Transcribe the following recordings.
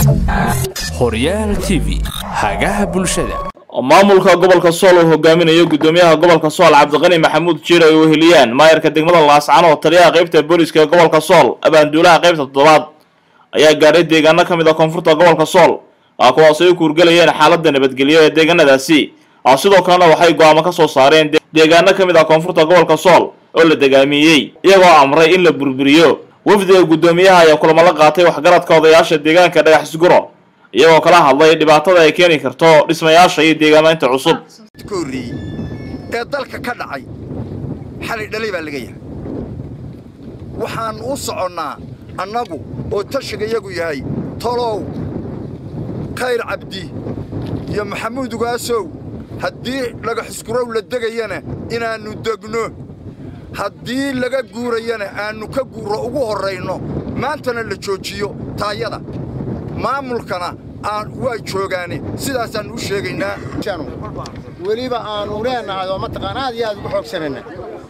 horyaal t v hagaha bulshada maamulka gobolka sool uu hogaaminayo gudoomiyaha gobolka sool cabdiqani maxamuud jiir ay weheliyaan maayarka degmada laascano taliyaha qaybta booliska ee gobolka sool abaanduulaha qaybta toddobaad ayaa gaadhay deegaano ka mid a koonfurta gobolka sool kuwaas ay u kuurgelayeen xaaladda nabadgelyo ee deegaanadaasi sidoo kalena waxay go-aamo ka soo saareen deegaano ka mid ah koonfurta gobolka sool oo la degaamiyey iyagoo amray in la burburiyo wafdiga guddoomiyaha ayaa kulamo la qaatay waxgaradka odayaasha deegaanka dhagax isguro iyagoo kala hadlay dhibaatada ay keeni karto dhismayaasha iyo deegaamaynta cusub ka horreeyey ee dalka ka dhacay xalay dhalay baa laga yahay waxaan u soconnaa annagu oo tashigayagu yahay tolow khayr cabdi iyo maxamuud ugaasow haddii dhagaxiskurow la degayana inaannu degno haddii laga guurayana aannu ka guurro ugu horrayno maantana la joojiyo taayada maamulkana aan waa joogaane sidaasaannu u sheegaynaa weliba aanu leennahay oo mataqaan aad iyo aad ugu xoogsanayna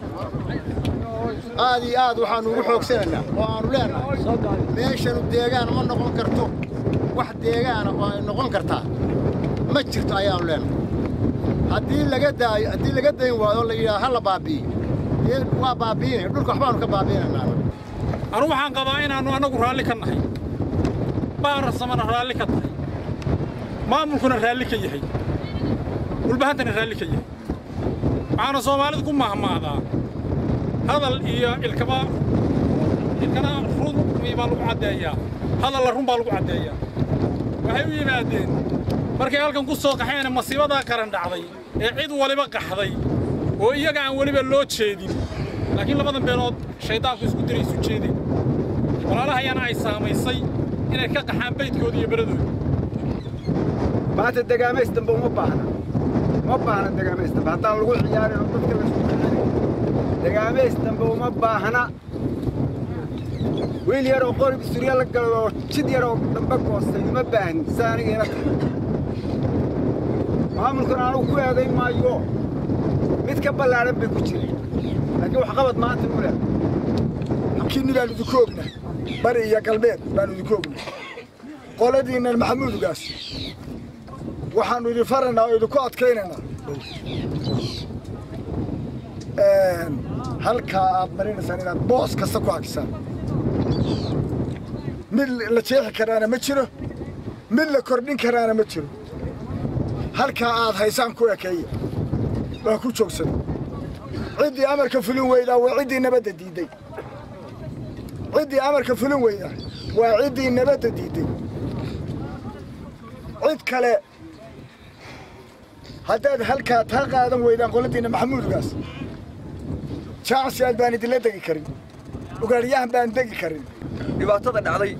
aad iyo aad waxaannu ugu xoogsanaynaa oo aannu leennahay meeshanu deegaan ma noqon karto wax deegaana oo ay noqon kartaa ma jirto ayaannu leennahay haddii laga daayo haddii laga dayn waayo oo la yidhaha ha la baabi'iyo dee waa baabi'inaya dhulka waxbaannu ka baabi'inaynaa anugu waxaan qabaa inaannu annagu raalli ka nahay baarasamana raalli ka tahay maamulkuna raalli ka yahay dhulbahantana raalli ka yahay waxaana soomaalidu ku mahmaadaa hadal iyo ilkaba ilkana run baa lagu caddeeyaa hadalla run baa lagu caddeeyaa waxay u yimaadeen markay halkan ku soo qaxeen masiibadaa qaran dhacday ee cid waliba qaxday oo iyaga aan weliba loo jeedin laakiin labadan beenood shayddaanku isku diray isu jeedeen walaalahayana ay saamaysay inay ka qaxaan baydkooda iyo beradooda maanta degaamays dambe uma baahna uma baahna degaamays dambe haddaan lagu ciyaarin oo dadka laisku ciyaarin degaamays dambe uma baahna wiil yar oo qorib surya la galo oo jid yar oo dambe goostay uma baahni sa aniga ila tahay maamulkuna anugu ku eedayn maayo mid ka ballaadhan bay ku jireen laakiin waxqabad maanta u leh kinni baan idinku ogna bari iyo galbeed baan idinku ogna qoladiinnan maxamuudugaas waxaannu idin faraynaa oo idinku adkaynaynaa halkaa aad marinaysaan inaad boos kasta ku hakisaan mid la jeexi karaana ma jiro mid la kordhin karaana ma jiro halkaa aad haysaan ku ekeeya waa ku joogsada ciddii amarka fulin weydaa waa ciddii nabadda diidday ciddii amarka fulin weydaa waa ciddii nabadda diidday cid kale haddaad halkaa taa qaadan weydaan qoladiinna maxamuudgaas jaacsiyaad baan idinla degi karin ugaadhyahan baan degi karin dhibaatada dhacday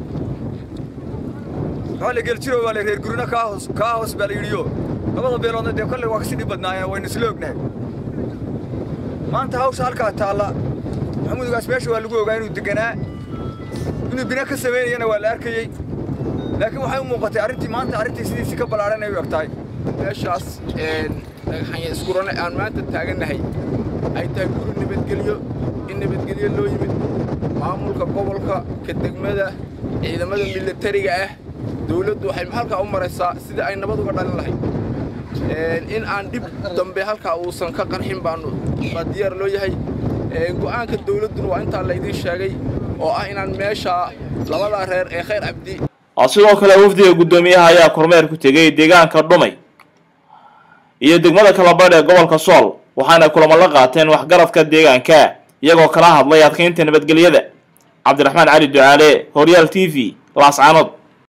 maxaa la geljiro baa la reer gurina kaa hoos kaa hoos baa la yidhiyo labada beeloodna dee kolley waa kasii dhib badnaayeen waynu isla ognahay maanta hawsha halkaa taalla maxamuudgaas meesha waa lagu ogaa inuu deganaa inuu bina ka samaynayana waa la arkayey laakiin waxay u muuqatay arrintii maanta arrintii sidiisii ka ballaadhan ay u eg tahay meeshaas dhagaxanya iskurane aan maanta taagannahay ay tahay guri nabadgelyo in nabadgelyo loo yimid maamulka gobolka ka degmada ciidamada milatariga ah dawladdu waxay halkaa u maraysaa sidii ay nabad uga dhalin lahayd in aan dhib dambe halkaa uusan ka qarxin baanu baa diyaar loo yahay go'aanka dawladduna waa intaa laydiin sheegay oo ah inaan meesha labadaa reer ee khayr cabdi sidoo kale wafdiga guddoomiyaha ayaa kormeer ku tegey deegaanka dhumay iyo degmada kalabadh ee gobolka sool waxaana kulamo la qaateen waxgaradka deegaanka iyagoo kala hadlay adkaynta nabadgelyada cabdiraxmaan cali ducaale horyaal t v laascanood